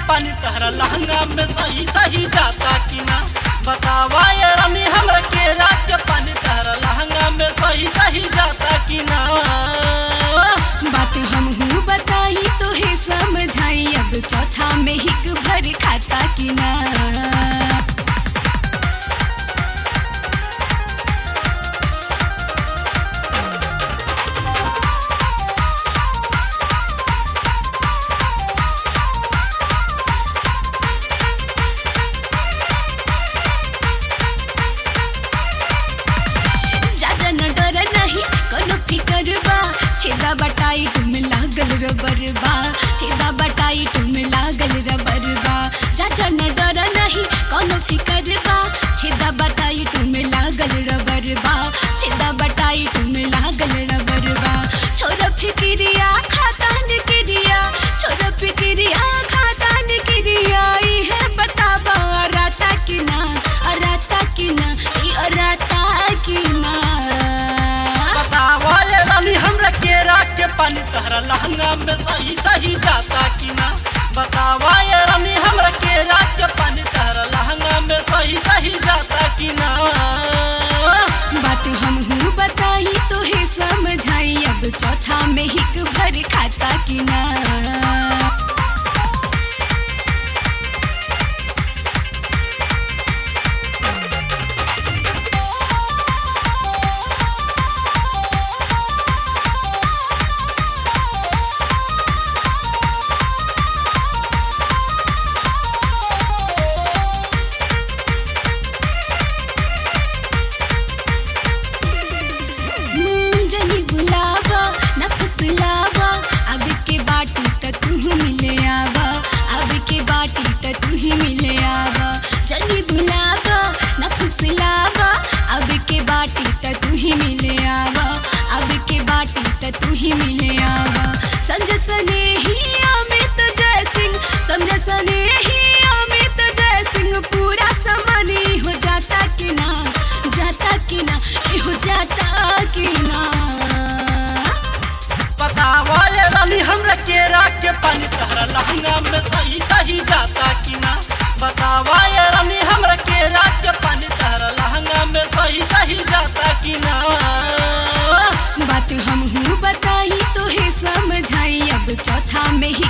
पानी तहरा लहंगा में सही सही जाता कि ना बतावा ये रानी हमरा के रात के पानी तहरा लहंगा में सही सही जाता कि ना बात हम हूँ बताई तो है समझाई अब चौथा में हिक भर खाता कि ना जाजा न डर नहीं कोनो फिकर बा छेदा बटाई तुम लागल रबर बा छेदा बटाई तुम लागल रबर बा जाजा न डर नहीं कोनो फिकर बा छेदा बटाई तुम लागल रबर बा छेदा बटाई तुम लागल रबर बा छोरा फिकिरिया खातान किरिया छोरा फिकिरिया खातान किरिया ई है बताबा राता कि ना राता कि ना ई राता कि ना बतावा ये रानी हमरा के रात के पानी तहरा लहंगा में सही सही जाता कि ना बतावा ये रानी हमरा के रात के पानी तहरा लहंगा में सही सही जाता कि ना बात हम हूँ बताई तो है समझाई अब चौथा में हिक भर खाता कि ना हम्म, जनी बुलावा न फुसलावा अब के बाटी त तू मिले आवा अब के बाटी त तू ही मिले आवा जनी बुलावा न फुसलावा अब के बाटी त तू ही मिले आवा अब के बाटी त तू ही मिले आवा संजय सने ही अमित जय सिंह संजय सने ही अमित जय सिंह पूरा समानी हो जाता कि ना जाता कि ना ए हो जाता कि ना बतावा ये रानी हमरा के रात के पानी तहरा लहंगा में सही सही जाता कि ना बतावा ये रानी हमरा के रात के पानी तहरा लहंगा में सही सही जाता कि ना बात हम हूँ बताई तो है समझाई अब चौथा में ही